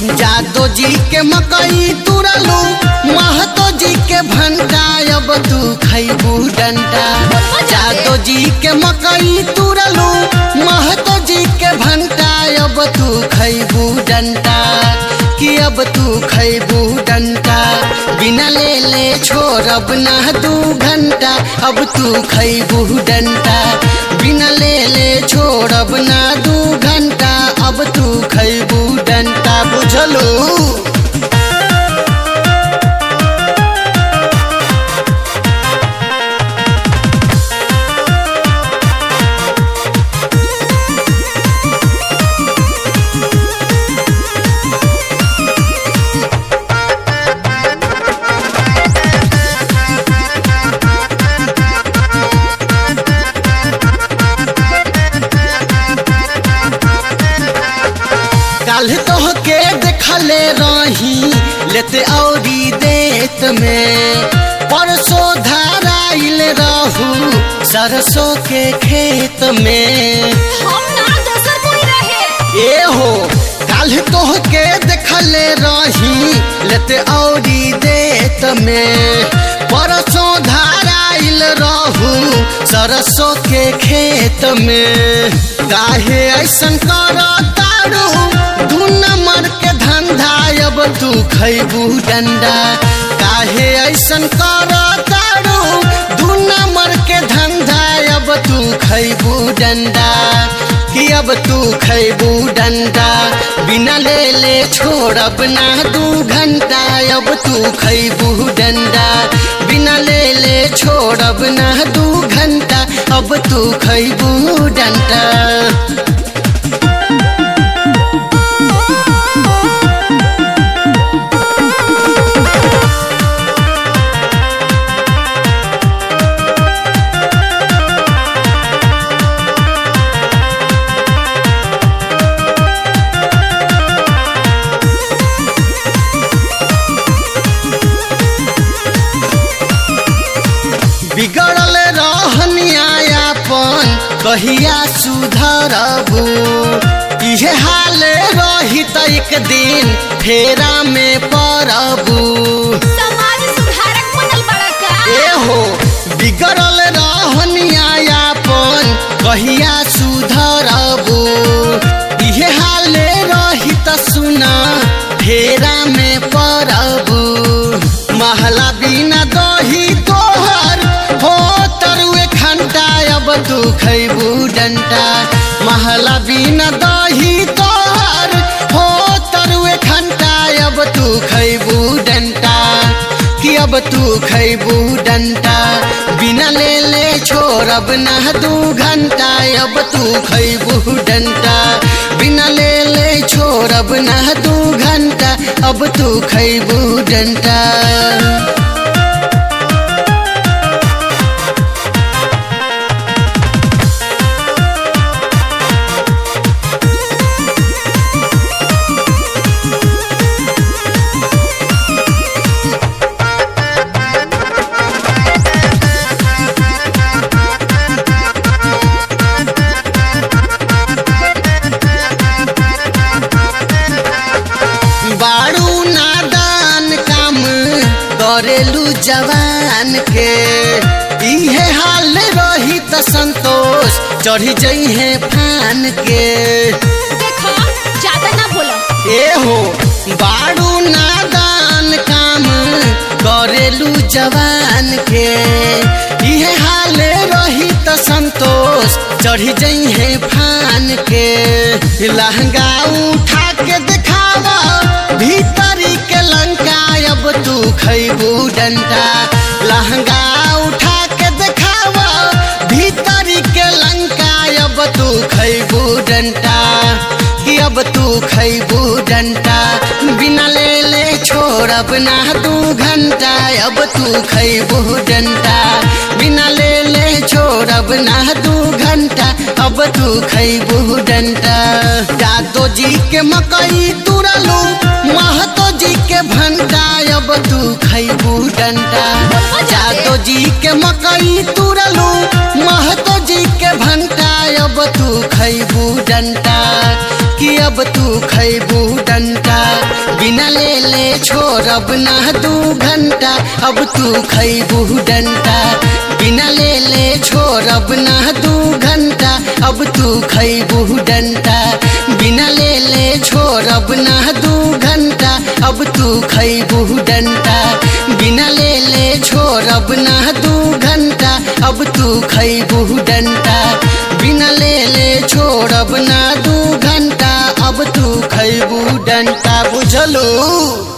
जादो जी के मकई तुरलू महतो जी के भंटा अब तू खैबू डंटा जादो जी के मकई तुरलू महतो जी के भंटा अब तू खैबू डंटा कि अब तू खैबू डंटा बिना ले ले छोड़ब ना दू घंटा अब तू खैबू डंटा बिना ले ले छोड़ब ना दू घंटा अब तू खैबू डंटा बुझलू काल तो के देखले रही लेते औरी देत में परसों धाराइल रहू सरसों के खेत में हम ना दोसर कोई रहे ए हो काल तो के देखले रही लेते औरी देत में परसों धाराइल रहू सरसों के खेत में काहे ऐसन कर तारू दू नंबर के धंधा अब तू खैबू डंडा काहे ऐसन कर तारू दू नंबर के धंधा अब तू खैबू डंडा कि अब तू खैबू डंडा बिना ले ले छोड़ब ना दू घंटा अब तू खैबू डंडा बिना ले ले छोड़ब ना दू घंटा अब तू खैबू डंडा बिगड़ल रहनियापन कहिया सुधरबू इहे हाल रही त एक दिन फेरा में पड़बू समाज सुधारक बनल बड़ा का ए हो बिगड़ल रहनियापन कहिया सुधरबू इहे हाल रही त सुना फेरा में पड़बू महला बिना दही तोहर हो तरुए खंटा अब तू खैबू डंटा महला बिना दही तोहर हो तरुए खंटा अब तू खैबू डंटा कि अब तू खैबू डंटा बिना ले ले छोड़ब ना दू घंटा अब तू खैबू डंटा बिना ले ले छोड़ब ना दू घंटा अब तू खैबू डंटा बारू नादान काम करेलू जवान के इहे हाल रही त संतोष चढ़ी जइहे फान के देखो ज्यादा ना बोलो ए हो बारू नादान काम करेलू जवान के इहे हाल रही त संतोष चढ़ी जइहे फान के लहंगा उठा के देखावा भीतरी के लंका अब तू खैबू डंडा लहंगा उठा के देखावा भीतरी के लंका अब तू खैबू डंडा कि अब तू खैबू डंडा बिना ले ले छोड़ब ना दू घंटा अब तू खैबू डंडा बिना ले ले छोड़ब ना दू घंटा अब तू खैबू डंडा जादो जी के मकई तुरलू महतो जी के भंटा अब तू खैबू डंडा जादो जी के मकई तुरलू महतो जी के भंटा अब तू खैबू डंटा कि अब तू खैबू डंटा बिना ले ले छोड़ब ना दू घंटा अब तू खैबू डंटा बिना ले ले छोड़ब ना दू घंटा अब तू खैबू डंटा बिना ले ले छोड़ब ना दू घंटा अब तू खैबू डंटा बिना ले ले छोड़ब ना दू घंटा अब तू खैबू डंटा बिना ले ले छोड़ब ना दू घंटा अब तू खैबू डंटा बुझलू